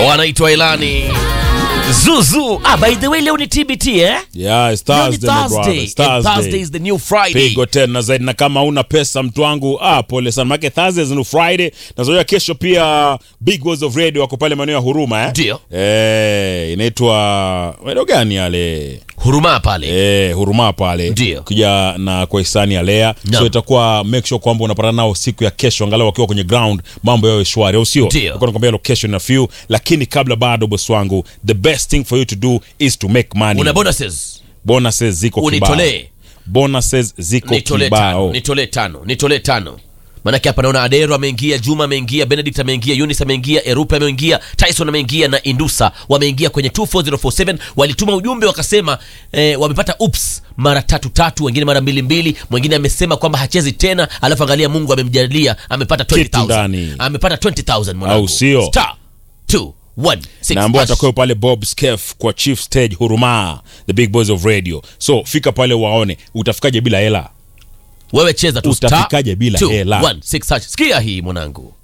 wanaitwa Ilani Zuzu. Ah, by the way leo ni TBT eh? Yeah, it's Leo ni Thursday, my brother. Thursday. It's And Thursday. Thursday is the new Friday. pigo tena zaidi na kama una pesa mtu wangu ah, pole sana make Thursdays ni Friday nazoea kesho pia Big Words of Radio wako pale maeneo ya Huruma eh? Ndio. eh, inaitwa maeneo gani yale Huruma pale. eh, Huruma pale Ndio. kuja na kwa hisani ya Lea Naam. so itakuwa make sure kwamba unapata nao siku ya kesho angalau wakiwa kwenye ground mambo yao shwari au sio Ndio. Nilikuwa nakwambia location na few lakini kabla bado boss wangu the best thing for you to do is to make money Una bonuses. bonuses ziko kibao Unitolee. bonuses ziko Nitolee tano. kibao Nitolee tano. Nitolee tano. Manake hapa naona Adero ameingia, Juma ameingia, Benedict ameingia, Eunice ameingia, Erupe ameingia, Tyson ameingia na Indusa wameingia kwenye 24047 walituma ujumbe wakasema eh, wamepata ups mara tatu tatu, wengine mara mbili mbili, mwingine amesema kwamba hachezi tena, alafu angalia Mungu amemjalia amepata Kitu 20000 ndani. amepata 20000 mwanangu. Au sio? Star 216 na ambao hash. atakuwa pale Bob Skef kwa Chief Stage Huruma, the big boys of radio. So fika pale waone, utafikaje bila hela? Wewe cheza tu Utafikaje bila hela? 216 hash. Sikia hii mwanangu.